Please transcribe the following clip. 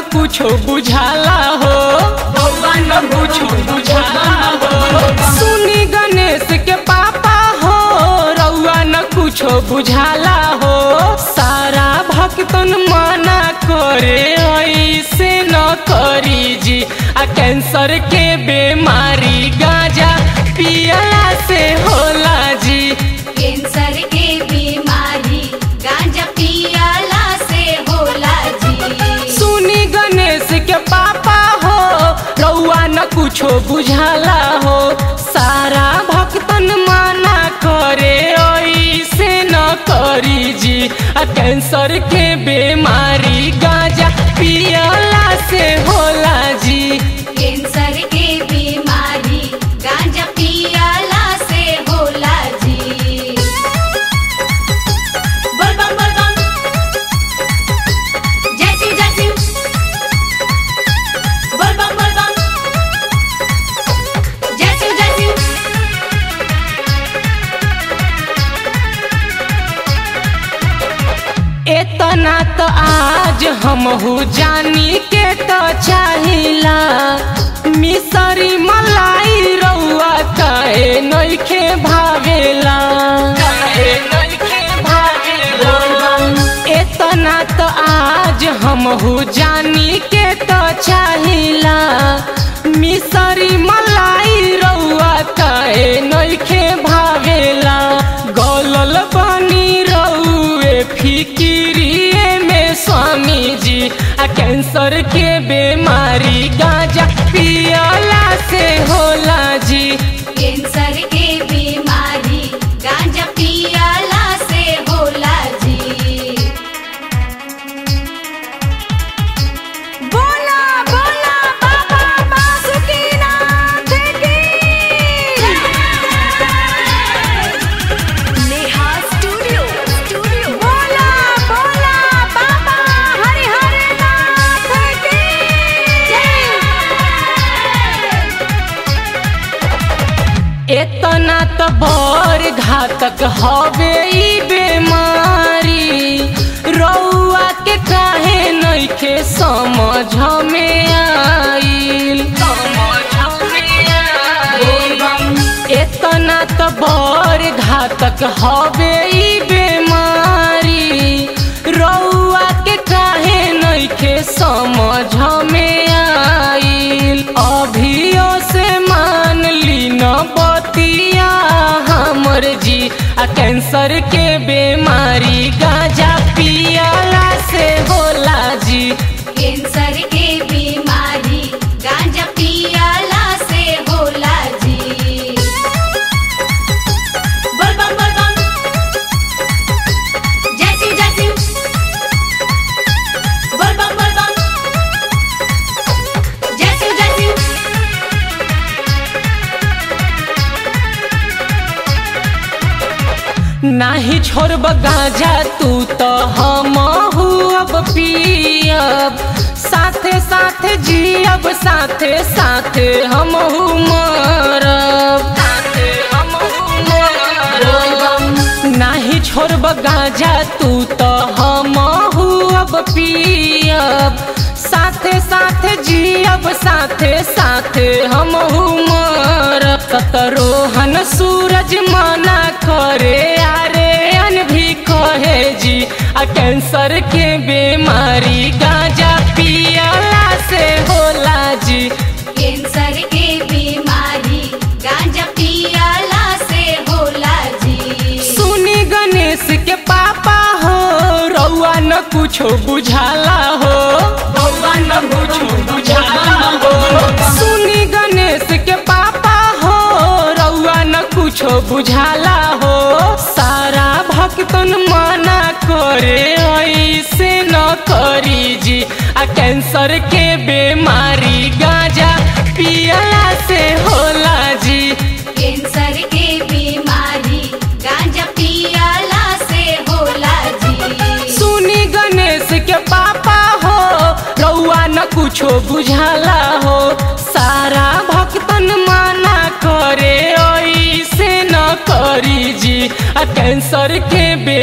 कुछो बुझाला हो रउआ न कुछो बुझाला हो सुनी गणेश के पापा हो रउआ न कुछो बुझाला हो सारा भक्तन मना करे ऐसे न करी जी आ कैंसर के बीमारी गांजा पियला से होला जी कैंसर के बीमारी गांजा पियाला से होला जी सुनी गणेश के पापा हो रउआ न कुछो बुझाला हो सारा भक्तन माना करे ऐसे न करी जी आ कैंसर के बीमारी गांजा पियला से होला जी कैंसर के बीमारी गांजा पियाला से होला जी बोल बम बोल बम जय शिव जय शिव बोल बम बोल बम जय शिव जय शिव इतना तो आज हमहू जानी के तो चाहिला मिसरी मलाई रउआ काहे नइखे भावेला काहे नइखे भावेला इतना तो आज हमहू जानी के तो चाहिला मिसरी मलाई रउआ काहे नइखे भावेला गलल बनी रउए फिकिरिए में स्वामी जी आ कैंसर के बीमारी गांजा पियला से होला जी कैंसर के बीमारी गांजा पियाला से होला जी बोला बोला बाबा बासुकीनाथ की नेहा स्टूडियो स्टूडियो बोला बोला बाबा हरिहर नाथ की इतना तो बड़ घातक हवे ई बीमारी रउआ के काहे नइखे समझ में आइल इतना तो बड़ घातक हवे ई बीमारी रउआ के काहे नइखे समझ में आइल अभियो से मान ली न बतिया हमर जी आ कैंसर के बीमारी गांजा पियला से होला जी कैंसर के बीमारी गांजा पियाला से होला जी बोल बम बोल बम जय शिव जय शिव बोल बम बोल बम जय शिव जय शिव नाही छोड़ब गांजा तू तो हम अब पियब साथे साथे जियब साथे साथे हम मरब साथे हमहू मरब नाही छोड़ब गांजा तू तो हम अब पियब साथे साथे जियब साथे साथे हम मरब सतरोहन सूरज मना करे अरे अन भी कहे जी आ कैंसर के बीमारी गांजा पियला से होला जी कैंसर के बीमारी गांजा पियाला से होला जी सुनी गणेश के पापा हो रउआ न कुछो बुझाला हो रउआ न कुछो बुझाला हो सुनी गणेश के पापा हो रउआ न कुछो बुझाला हो सारा भक्तन मना करे ऐसे न करी जी आ कैंसर के बीमारी गांजा पियला से होला जी कैंसर के बीमारी गांजा पियाला से होला जी सुनी गणेश के पापा हो रउआ न कुछो बुझाला हो सारा भक्तन माना करे ऐसे न करी जी आ कैंसर के बे